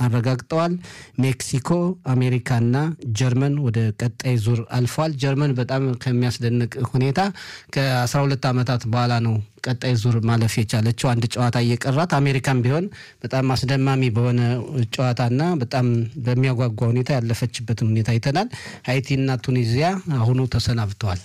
አረጋግጠዋል። ሜክሲኮ፣ አሜሪካና ጀርመን ወደ ቀጣይ ዙር አልፈዋል። ጀርመን በጣም ከሚያስደንቅ ሁኔታ ከ12 ዓመታት በኋላ ነው ቀጣይ ዙር ማለፍ የቻለችው አንድ ጨዋታ እየቀራት። አሜሪካን ቢሆን በጣም አስደማሚ በሆነ ጨዋታና በጣም በሚያጓጓ ሁኔታ ያለፈችበትን ሁኔታ አይተናል። ሃይቲና ቱኒዚያ አሁኑ ተሰናብተዋል።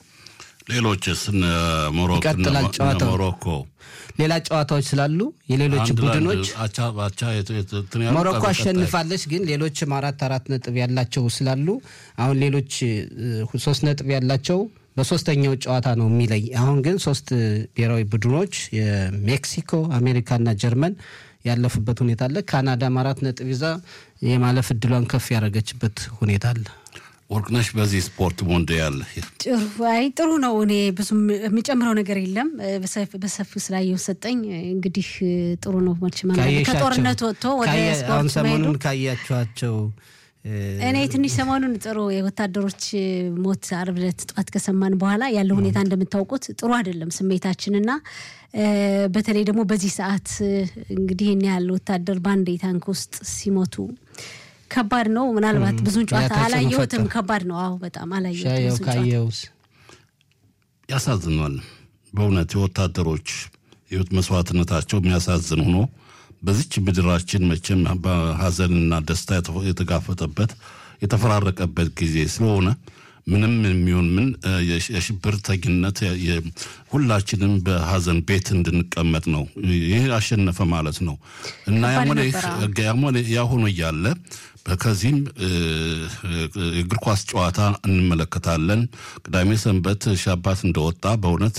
ሌሎችስ ይቀጥላል ጨዋታው። ሞሮኮ ሌላ ጨዋታዎች ስላሉ የሌሎች አንድ ለአንድ ቡድኖች አቻ ባቻ የት- የት- እንትን ያሉ ሞሮኮ ቀጣይ- አሸንፋለች፣ ግን ሌሎችም አራት አራት ነጥብ ያላቸው ስላሉ አሁን ሌሎች እ, ሶስት ነጥብ ያላቸው በሶስተኛው ጨዋታ ነው የሚለይ። አሁን ግን ሶስት ብሔራዊ ቡድኖች የሜክሲኮ፣ አሜሪካና ጀርመን ያለፉበት ሁኔታ አለ። ካናዳም አራት ነጥብ ይዛ የማለፍ እድሏን ከፍ ያደረገችበት ሁኔታ አለ። ወርቅነሽ በዚህ ስፖርት ሞንዲያል ጥሩ አይ ጥሩ ነው። እኔ ብዙም የሚጨምረው ነገር የለም። በሰፊ- በሰፊው ስላየው ሰጠኝ። እንግዲህ ጥሩ ነው። መቼም አንዳንዴ ካየሻቸው- ከጦርነት ወጥቶ ወደ ካየ- አሁን ስፖርት መሄዱ ሰሞኑን ካያችኋቸው እ፣ እኔ ትንሽ ሰሞኑን ጥሩ የወታደሮች ሞት አርብ ዕለት ጠዋት ከሰማን በኋላ ያለው ሁኔታ እንደምታውቁት ጥሩ አይደለም ስሜታችንና እ፣ በተለይ ደግሞ በዚህ ሰዓት እ፣ እንግዲህ ይህን ያህል ወታደር በአንድ ታንክ ውስጥ ሲሞቱ ከባድ ነው። ምናልባት ብዙን ጨዋታ ያ ተጽዕኖ አላየሁትም። ፈጠረ። ከባድ ነው። አዎ በጣም አላየሁትም ሻየው ብዙን ጨዋታ። ካየውስ ያሳዝናል። በእውነት የወታደሮች ህይወት መስዋዕትነታቸው የሚያሳዝን ሆኖ በዚች ምድራችን መቼም በሀዘንና ደስታ የተፈ- የተጋፈጠበት የተፈራረቀበት ጊዜ ስለሆነ ምንም የሚሆን ምን እ፣ የሽ- የሽብርተኝነት የ- የ- ሁላችንም በሀዘን ቤት እንድንቀመጥ ነው። ይህ አሸነፈ ማለት ነው እና ከባድ ያሞነ ነበር፣ ያሞነ ያሁኑ እያለ ከዚህም እ፣ የእግር ኳስ ጨዋታ እንመለከታለን። ቅዳሜ ሰንበት ሻባት እንደወጣ በእውነት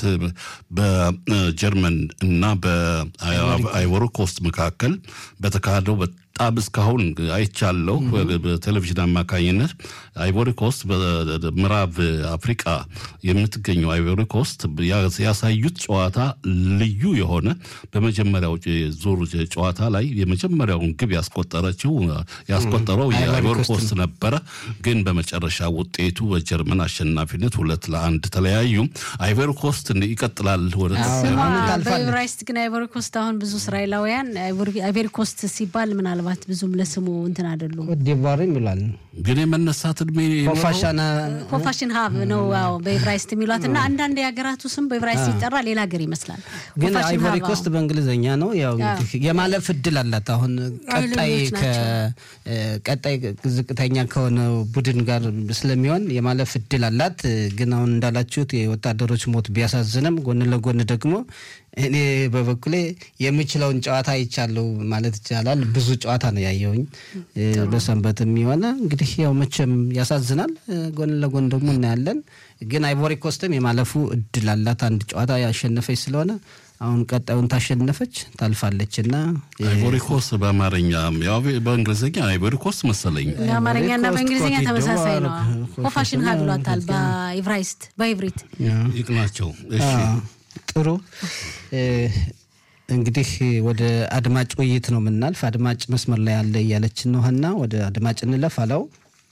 በጀርመን እና በአይቮሪ ኮስት መካከል በተካሄደው በጣም እስካሁን አይቻለሁ በቴሌቪዥን አማካኝነት አይቮሪ ኮስት በምዕራብ አፍሪቃ የምትገኘው አይቮሪ ኮስት ያ- ያሳዩት ጨዋታ ልዩ የሆነ በመጀመሪያው ዙር ጨዋታ ላይ የመጀመሪያውን ግብ ያስቆጠረችው ያስቆጠረው አይቮሪ የአይቮሪ ኮስት ኮስት ነበረ። ግን በመጨረሻ ውጤቱ በጀርመን አሸናፊነት ሁለት ለአንድ ተለያዩ። አይቮሪ ኮስት ይቀጥላል ወደ አዎ። ስማ አሁን ታልፋለች። በኤቨራይስት ግን አይቮሪ ኮስት አሁን ብዙ እስራኤላውያን አይቮሪ ኮስት ሲባል ምናልባት ብዙም ለስሙ እንትን አይደሉም። ኮትዲቯርም ይላል ግን የመነሳት እድሜ ይኖረው? ኮፋሻና ኮፋሽን ሀብ ነው አዎ በኤቨራይስት የሚሏት እና አንዳንድ የሀገራቱ ስም በኤቨራይስት ሲጠራ ሌላ ሀገር ይመስላል። ግን ኮፋሽን አይቮሪ ሀብ፣ ኮስት አዎ። በእንግሊዝኛ ነው። ያው እንግዲህ የማለፍ እድል አላት። አሁን ቀጣይ ኃይለኞች ከ- እ፣ ቀጣይ ዝቅተኛ ከሆነው ቡድን ጋር ስለሚሆን የማለፍ እድል አላት። ግን አሁን እንዳላችሁት የወታደሮች ሞት ቢያሳዝንም ጎን ለጎን ደግሞ እኔ በበኩሌ የምችለውን ጨዋታ አይቻለሁ ማለት ይቻላል። ብዙ ጨዋታ ነው ያየውኝ እ፣ በሰንበት የሚሆነ እንግዲህ ያው መቼም ያሳዝናል። እ፣ ጎን ለጎን ደግሞ እናያለን። ግን አይቮሪ ኮስትም የማለፉ እድል አላት። አንድ ጨዋታ ያሸነፈች ስለሆነ አሁን ቀጣዩን ታሸነፈች ታልፋለች እና አይቮሪ ኮስት በአማርኛ ያው በእንግሊዝኛ አይቮሪ ኮስት መሰለኝ። በአማርኛና ኮስት፣ በእንግሊዝኛ ኮትዲቯር፣ ተመሳሳይ ነው። ኮፋሽን ኮፋሽን ሀብ ሀብ ይሏታል በኤቨራይስት በኢቭሪት ይቅናቸው። እሺ ጥሩ እ፣ እንግዲህ ወደ አድማጭ ውይይት ነው የምናልፍ። አድማጭ መስመር ላይ ያለ እያለችን ነው ሀና፣ ወደ አድማጭ እንለፍ። አለው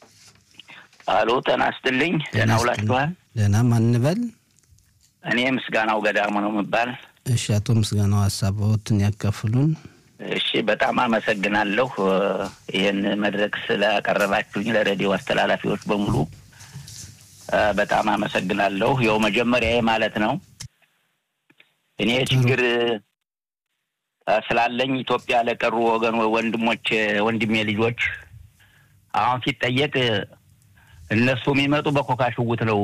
አሎ ጤና ይስጥልኝ። ደህና ውላችኋል? ደህና ማንበል። እኔ ምስጋናው ገዳሙ ነው የምባል። እሺ፣ አቶ ምስጋናው ሀሳቦትን ያካፍሉን። እሺ በጣም አመሰግናለሁ እ፣ ይህን መድረክ ስላቀረባችሁኝ ለሬዲዮ አስተላላፊዎች በሙሉ እ፣ በጣም አመሰግናለሁ። ያው መጀመሪያ ማለት ነው እኔ ችግር እ፣ ስላለኝ ኢትዮጵያ ለቀሩ ወገን ወንድሞች ወንድሜ ልጆች አሁን ሲጠየቅ እ፣ እነሱ የሚመጡ በኮካ ሽውት ነው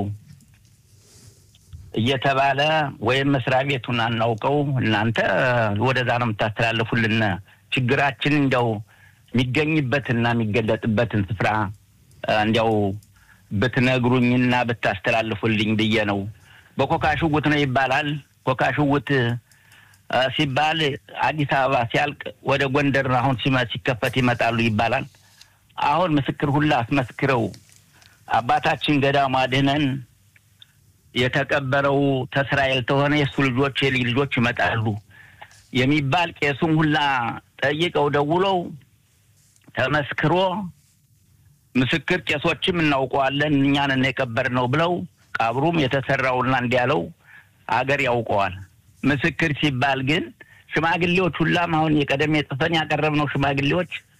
እየተባለ ወይም መስሪያ ቤቱን አናውቀው እናንተ ወደዛ ነው የምታስተላልፉልን። ችግራችን እንዲያው የሚገኝበትና የሚገለጥበትን ስፍራ እ፣ እንዲያው ብትነግሩኝና ብታስተላልፉልኝ ብዬ ነው። በኮካ ሽውት ነው ይባላል። ኮካ ሽውት እ፣ ሲባል አዲስ አበባ ሲያልቅ ወደ ጎንደር አሁን ሲመ- ሲከፈት ይመጣሉ ይባላል። አሁን ምስክር ሁላ አስመስክረው አባታችን ገዳሙ አድህነን የተቀበረው ተስራኤል ተሆነ የእሱ ልጆች የልጅ ልጆች ይመጣሉ የሚባል ቄሱም ሁላ ጠይቀው ደውለው ተመስክሮ ምስክር ቄሶችም እናውቀዋለን እኛን የቀበርነው ብለው ቀብሩም የተሰራውና እንዲያለው አገር ያውቀዋል። ምስክር ሲባል ግን ሽማግሌዎች ሁላም አሁን የቀደም የጽፈን ያቀረብነው ሽማግሌዎች